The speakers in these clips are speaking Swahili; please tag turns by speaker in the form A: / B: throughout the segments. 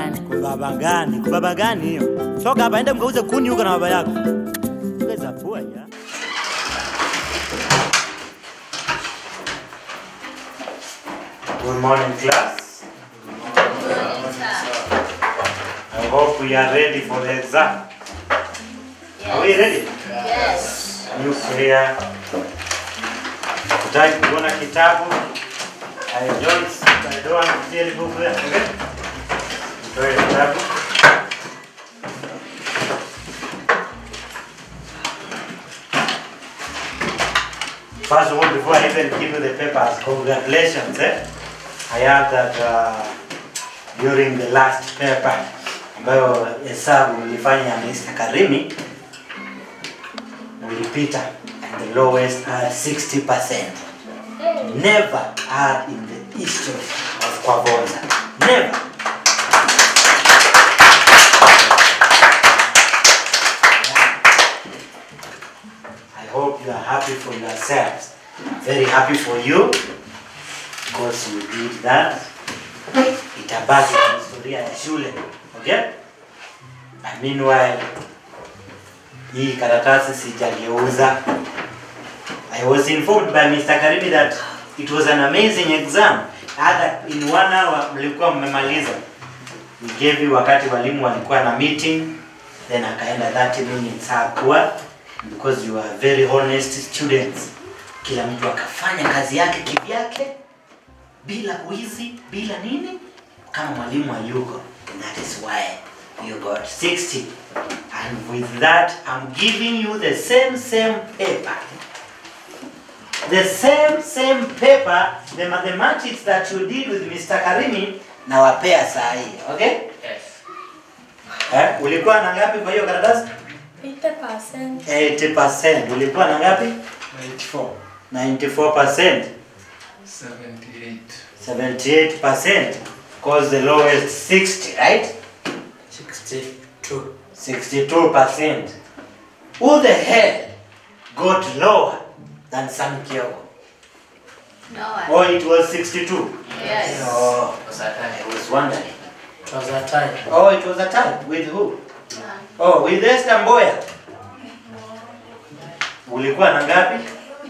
A: gani?
B: Kubaba gani? Kubaba gani hiyo? Toka hapa ende mkauze kuni huko na baba yako. Ongeza pua ya. Good morning class. I hope we are ready for the exam. Are we ready?
A: Yes.
B: Are you clear? Utaki kuona kitabu? I don't, I don't want to tell book there, okay? Toe kitabu. First of all, before I even give you the papers, congratulations, eh? I heard that uh, during the last paper ambayo hesabu ulifanya Mr. Karimi ulipita and the lowest had 60%. Never had in the history of Kwavonza. Never. I hope you are happy for yourselves. Very happy for you because you did that. Itabaki kwa historia ya shule. Okay? And meanwhile, hii karatasi sijageuza. I was informed by Mr. Karimi that it was an amazing exam. Hata in one hour mlikuwa mmemaliza. We gave you wakati walimu walikuwa na meeting, then akaenda 30 minutes hakuwa because you are very honest students. Kila mtu akafanya kazi yake kivyake bila wizi, bila nini, kama mwalimu hayuko. And that is why you got 60. And with that, I'm giving you the same, same paper. The same, same paper, the mathematics that you did with Mr. Karimi, nawapea saa hii, okay?
A: Yes.
B: Eh, ulikuwa na ngapi kwa hiyo karatasi?
C: 80%.
B: 80%. Ulikuwa na ngapi?
D: 94,
B: 94%.
D: 78,
B: 78%. Cause the lowest 60, right?
A: 62.
B: 62%. Who the hell got lower than Sam Kyogo?
A: No one.
B: Oh, it was 62.
A: Yes.
B: Oh,
A: Was that
B: I
A: time?
B: was wondering.
A: It was that time.
B: Oh, it was a tie. With who?
A: None.
B: Oh, with Esther Mboya. Ulikuwa na ngapi?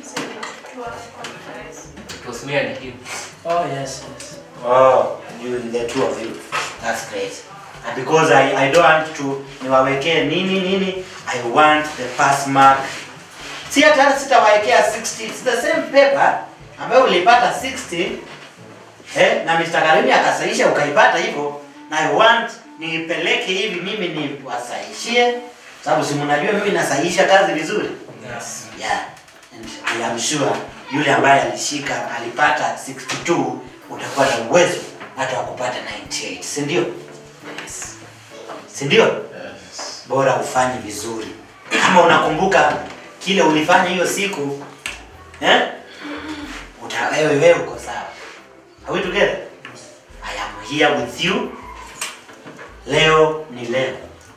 A: It was me and him.
E: Oh, yes, yes.
B: Oh, you the two of you. That's great. And because I, I don't want to niwawekee nini nini, I want the pass mark. Si hata hata sitawawekea 60. It's the same paper ambayo ulipata 60 eh, na Mr. Karimi akasahisha ukaipata hivyo, na I want niipeleke hivi mimi niwasaishie, sababu si mnajua mimi nasahisha kazi vizuri.
A: Yes.
B: Yeah. And I am sure yule ambaye alishika alipata 62 utakuwa na uwezo hata wa kupata 98, si ndio?
A: Yes.
B: Si ndio? Bora ufanye vizuri. Kama unakumbuka kile ulifanya hiyo siku eh? Uta wewe wewe uko sawa. Are we together? I am here with you. Leo ni leo.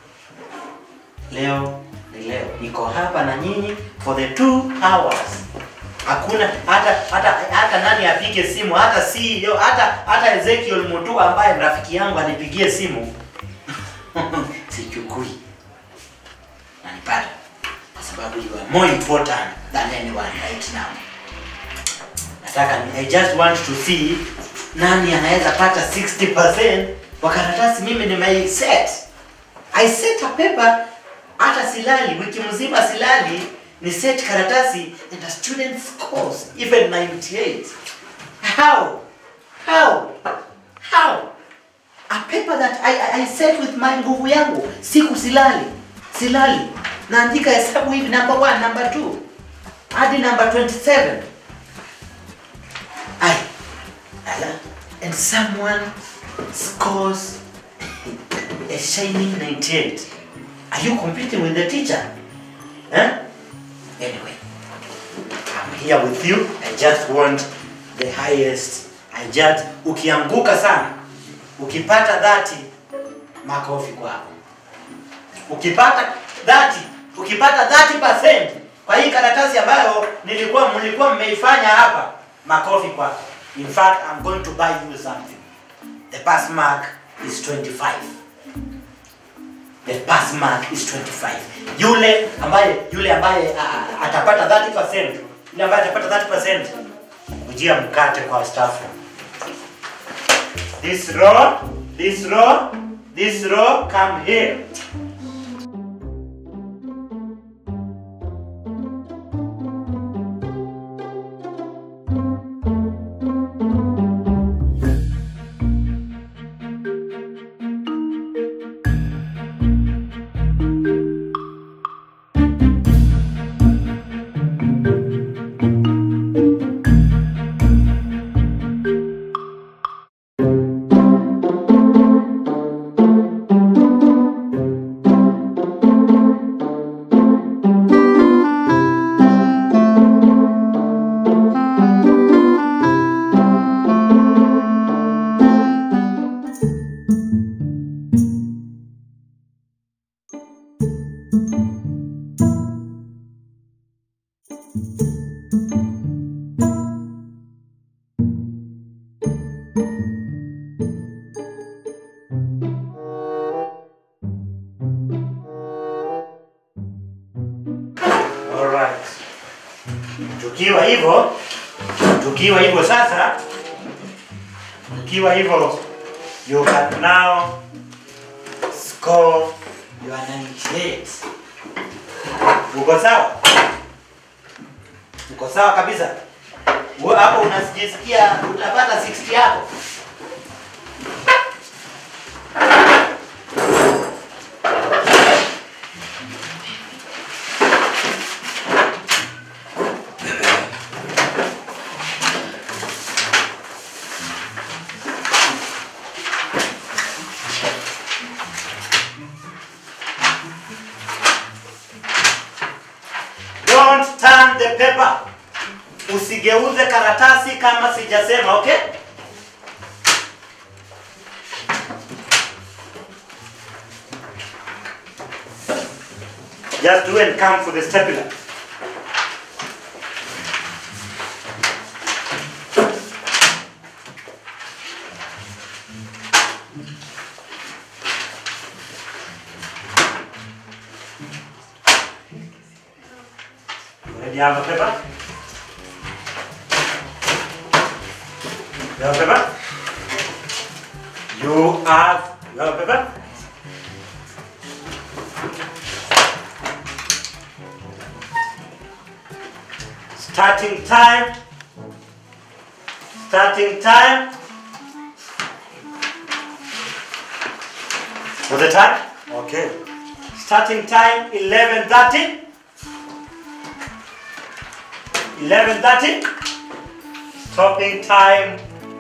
B: Leo ni leo. Niko hapa na nyinyi for the two hours. Hakuna hata hata hata nani apige simu, hata CEO, hata hata Ezekiel Mutua ambaye rafiki yangu anipigie simu. Sichukui. Nanipata. Kwa sababu you are more important than anyone right now. Nataka ni- I just want to see nani anaweza pata 60% kwa karatasi mimi nimei set. I set a paper hata silali wiki mzima silali ni set karatasi and the student scores even 98. How? How? How? A paper that I, I, I set with my nguvu yangu siku silali silali naandika hesabu hivi number one, number two hadi number 27 I, ala, and someone scores a shining 98. Are you competing with the teacher? Huh? Anyway, I'm here with you. I just want the highest. I just, ukianguka sana, ukipata 30, makofi kwako. Ukipata 30, ukipata 30% kwa hii karatasi ambayo nilikuwa mlikuwa mmeifanya hapa, makofi kwako. In fact, I'm going to buy you something. The pass mark is 25. The pass mark is 25. Yule ambaye yule ambaye a- a- atapata 30%, yule ambaye atapata 30% kujia mkate kwa staff. This row, this row, this row come here. Alright. Tukiwa hivyo, tukiwa hivyo sasa, tukiwa hivyo, you can now score your 98. Uko sawa? Uko sawa kabisa? Wewe Hapo unasijisikia utapata 60 yako? Don't turn the paper. Usigeuze karatasi kama sijasema, okay? Just do and come for the stapler. Already have a paper? You have a paper? You have, you have a paper? Starting time. Starting time. What's the time? Okay. Starting time 11:30. 11:30. Stopping time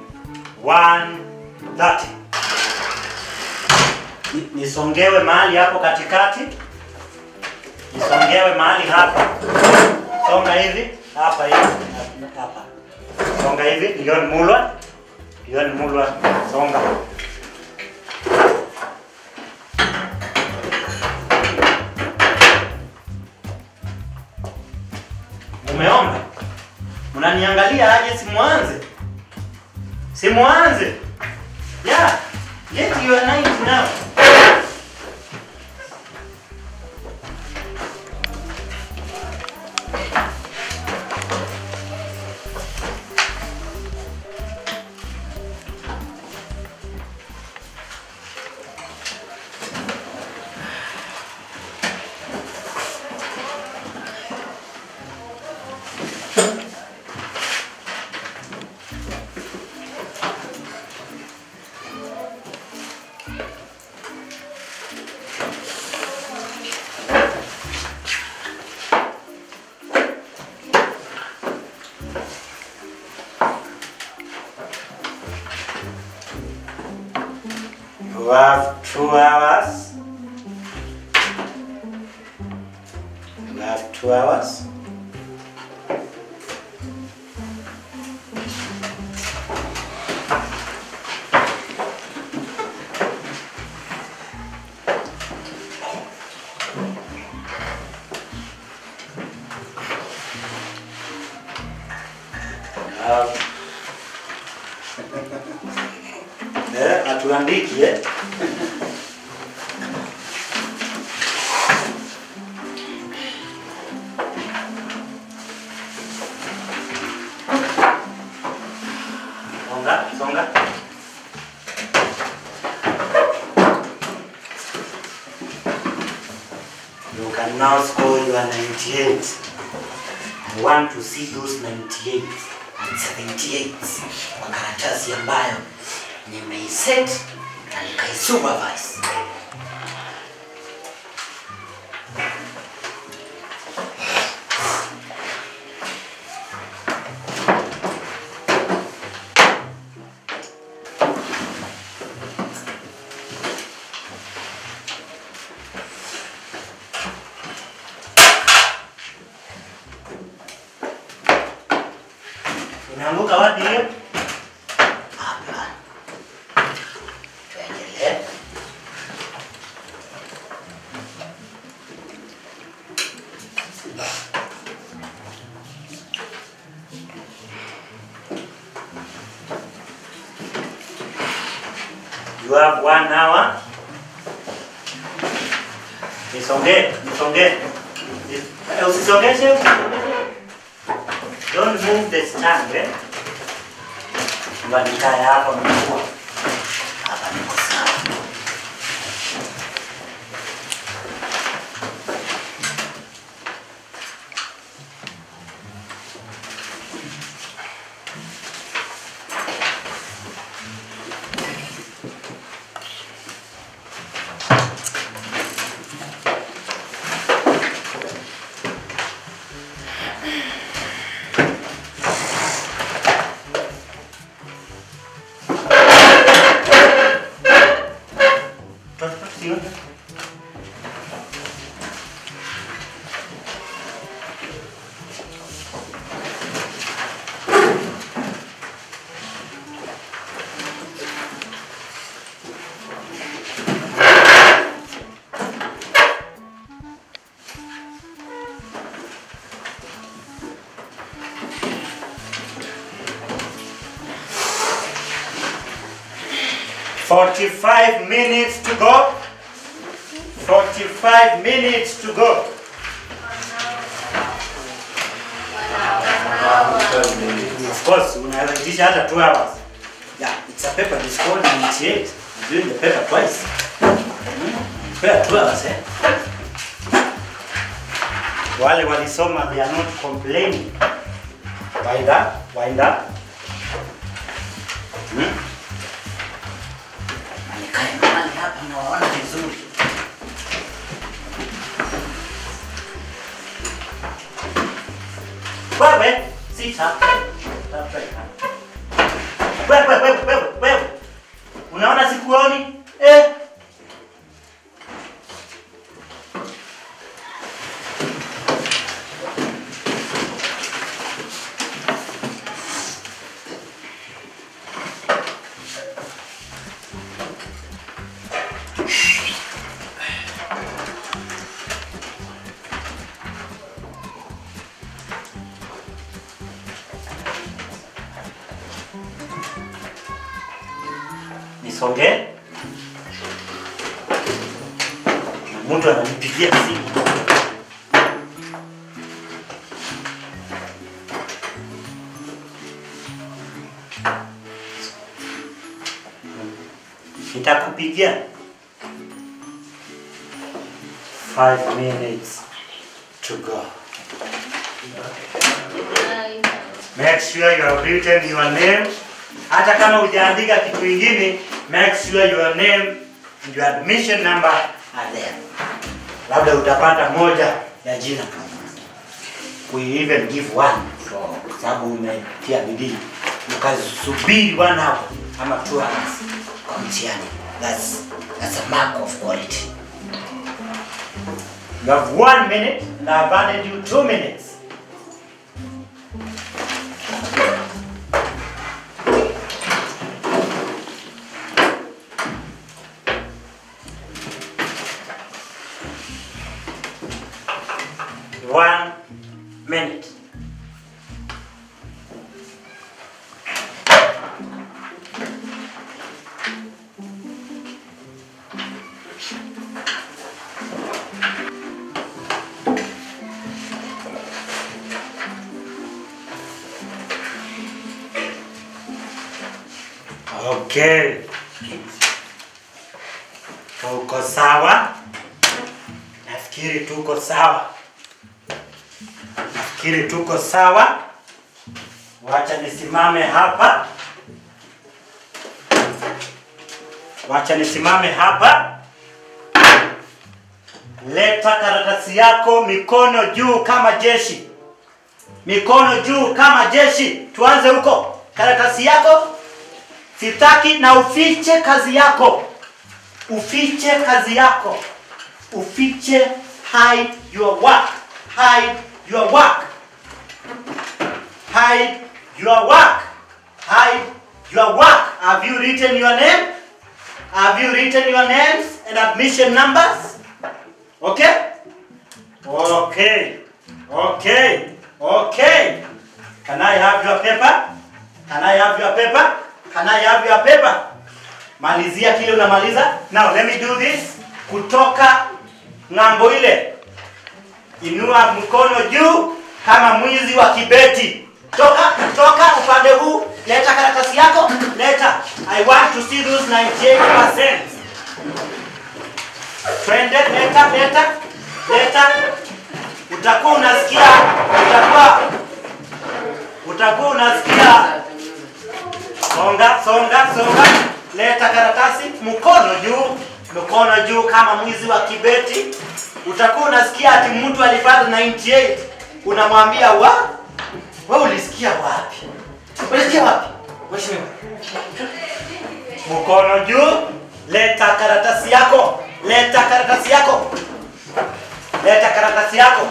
B: 1:30. Ni- Nisongewe mahali hapo katikati. Nisongewe mahali hapa. Songa hivi hapa hivi na- hapa. Songa hivi Leon Mulwa. Leon Mulwa songa. Umeomba? Mnaniangalia aje simuanze? Simuanze. Yeah. Get your night now. You have two hours. You have two hours. Um, eh, hatuwezi tuandiki eh? Songa, songa. You can now score your 98. I want to see those 98 and 78 kwa karatasi ambayo nimeiset na nikaisupervise. Umeanguka wapi hiyo? Hapa. Tuendelee. You have one hour. Nisonge, nisonge. Eh, Usisongeshe, usisongeshe. Don't move the stand, eh? Ngoja nikae hapa mkuu. Hapa niko sawa. Tot, tot, sigon. Forty-five minutes to go. Forty-five minutes to go. Of course, unaweza itisha hata 2 hours. Yeah, it's a paper it's called 98. I'm doing the paper twice. Mm. Paper 2 hours, eh? Wale walisoma they are not complaining. Wind up, wind up. Hmm? Na nikae mahali hapa nawaona vizuri. Wewe, sit up. Up right now. Wewe, wewe, wewe, wewe. Unaona sikuoni? Eh? Nisonge. Na Mtu ananipigia simu. Nitakupigia. Five minutes to go. Make sure you have written your name. Hata kama hujaandika kitu kingine, make sure your name and your admission number are there. Labda utapata moja ya jina. We even give one for sababu umetia bidii ukasubiri one hour ama two hours kwa mtihani. That's, that's a mark of quality. You have one minute and I've added you two minutes. One minute. Okay. Tuko sawa? Nafikiri tuko sawa. Nafikiri tuko sawa. Wacha nisimame hapa. Wacha nisimame hapa. Leta karatasi yako mikono juu kama jeshi. Mikono juu kama jeshi. Tuanze huko. Karatasi yako sitaki na ufiche kazi yako. Ufiche kazi yako. Ufiche hide your work. Hide your work. Hide your work. Hide your work. Have you written your name? Have you written your names and admission numbers? Okay? Okay. Okay. Okay. Can I have your paper? Can I have your paper? Can I have your paper? Malizia kile unamaliza. Now let me do this. Kutoka ng'ambo ile. Inua mkono juu kama mwizi wa kibeti. Toka, toka upande huu. Leta karatasi yako. Leta. I want to see those 98%. Twende, leta, leta. Leta. Utakuwa unasikia, utakuwa utakuwa unasikia songa, songa, songa. Leta karatasi, mkono juu, mkono juu kama mwizi wa kibeti. Utakuwa unasikia ati mtu alipata 98. Unamwambia wa? Wewe ulisikia wapi? Ulisikia wapi? Mheshimiwa. Mkono juu, leta karatasi yako. Leta karatasi yako. Leta karatasi yako.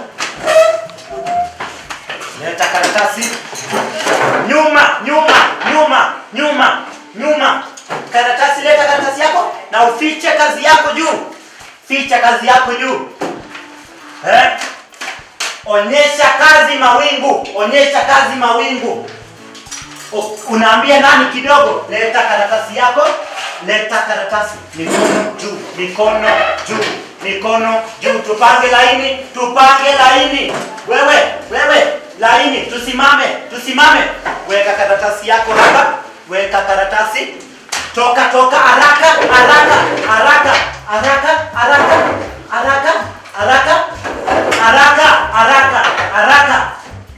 B: Leta karatasi. Nyuma, nyuma, nyuma, nyuma, nyuma. Karatasi, leta karatasi yako na ufiche kazi yako juu. Ficha kazi yako juu. Eh? Onyesha kazi mawingu, onyesha kazi mawingu. O- Unaambia nani kidogo? Leta karatasi yako, leta karatasi. Mikono juu, mikono juu, mikono juu. Tupange laini, tupange laini. Wewe, wewe, laini, tusimame, tusimame. Weka karatasi yako hapa, weka karatasi. Toka, toka, haraka, haraka, haraka, haraka, haraka, haraka, haraka, haraka, haraka, haraka.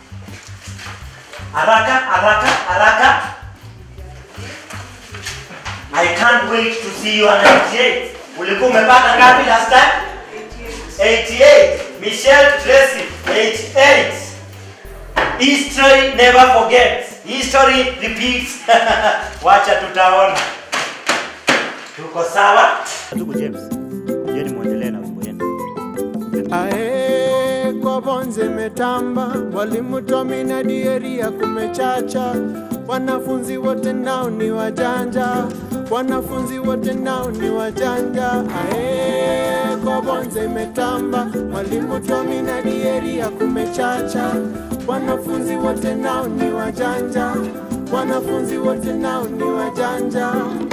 B: Haraka, haraka, haraka. I can't wait to see you on 98. Ulikuwa umepata ngapi last time? 88. Michelle Tracy, 88. History never forgets. History repeats. Wacha tutaona. Tuko sawa? Tuko James. Yeni muendelee na wimbo yenu.
E: Ae, kwa bonze metamba, walimu Tomi na Dieria kumechacha, wanafunzi wote nao ni wajanja, wanafunzi wote nao ni wajanja. Ae, kwa bonze metamba, walimu Tomi na Dieria kumechacha, wanafunzi wote nao ni wajanja, wanafunzi wote nao ni wajanja.